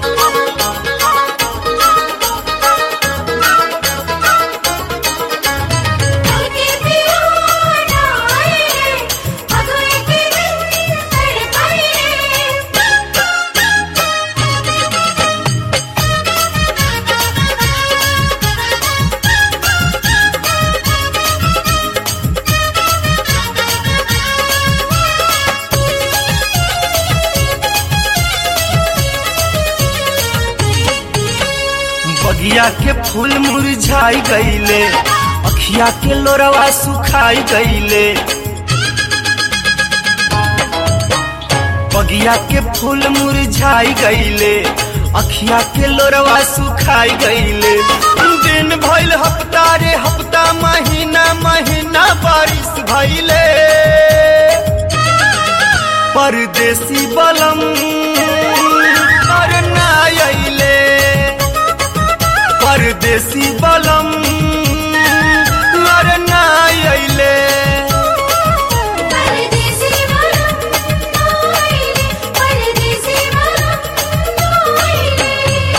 के पिया नाए रे भगवे के दिन तड़पाए बगिया के फूल मुरझाई गईले अखिया के लोरवा सुखाई गईले बगिया के फूल मुरझाई गईले अखिया के लोरवा सुखाई गईले दिन भइल हफ्ता रे हफ्ता महीना महीना बारिश भइले परदेसी बलम और ना अइले परदेसी बलम और ना अइले परदेसी वाला नाए रे परदेसी वाला नाए रे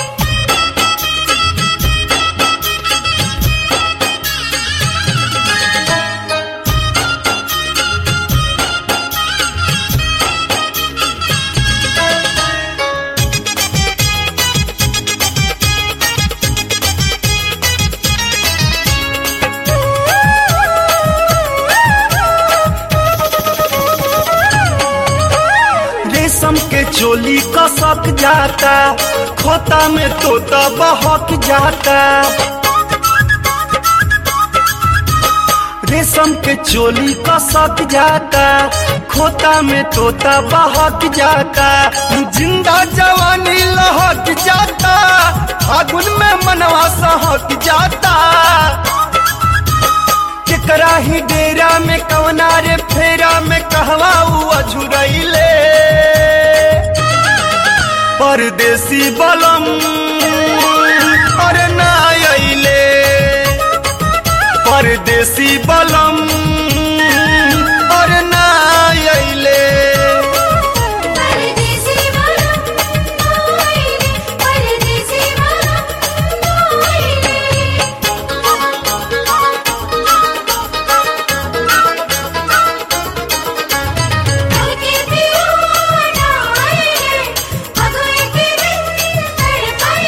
रेशम के चोली कसक जाता खोता में तोता बहक जाता रेशम के चोली कसक जाता खोता में तोता बहक जाता जिंदा जवानी लहक जाता फागुन में मनवा सहक जाता केकरा ही डेरा में कवना रे फेरा में कहवा उ अझुरैले परदेसी बलम और ना अइले परदेसी बलम और ना अइले परदेसी वाला नाए रे परदेसी वाला नाए रे के पिया नाए रे भगवे के दिन तड़पाए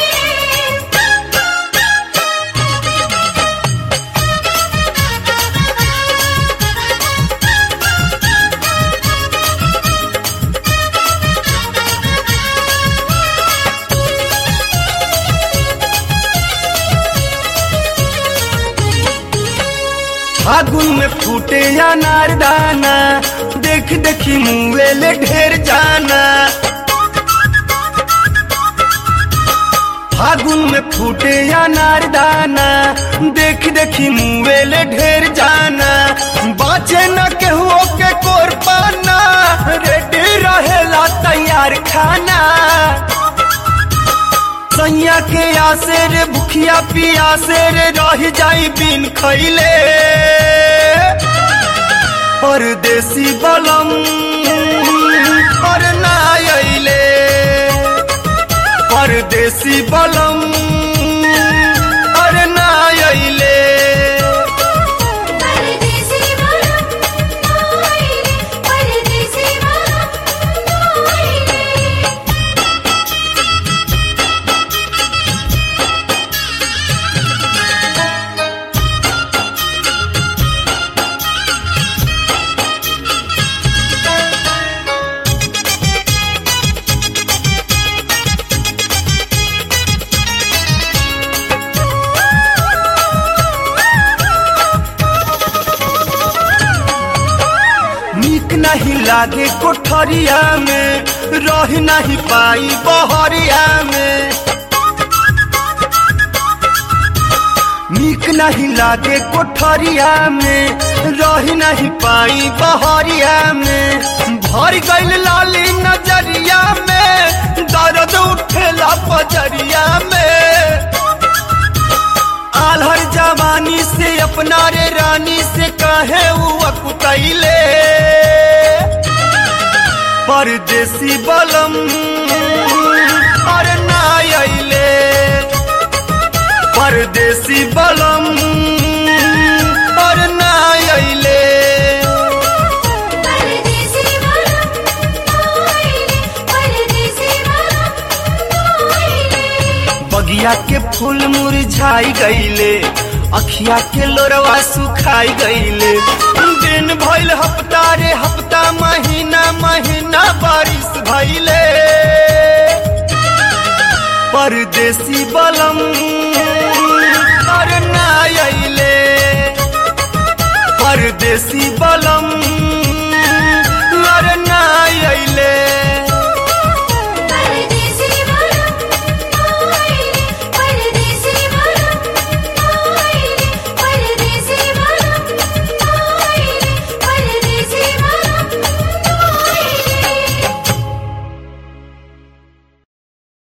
फागुन में फूटे अनार दाना देख देखी मुँह ढेर जाना फागुन में फूटे अनार दाना देख देखी मुँह ढेर जाना बाचे न केहू के कोर पाना रेडी रहेला तैयार खाना सैया के आसे रे भुखिया पियासे रे रह जाई बिन खैले परदेसी बलम और ना अइले परदेसी बलम और ना अइले परदेसी वाला नाए रे परदेसी वाला नाए रे नीक नहीं लागे कोठरिया में रह नहीं पाई बहरिया में नीक नहीं लागे कोठरिया में रह नहीं पाई बहरिया में भर गइल लाली नजरिया में दर्द उठेला पजरिया में आलहर जवानी से अपना रे रानी से कहे उ अकुतैले परदेसी बलम और ना परदेसी बलम और ना अइले परदेसी वाला आइले परदेसी वाला आइले बगिया के फूल मुरझाई गईले अखिया के लोरवा सुखाई गईले दिन भइल हफ्ता रे हफ्ता महीना महीना बारिश भइले परदेसी बलम और ना अइले परदेसी बलम और ना अइले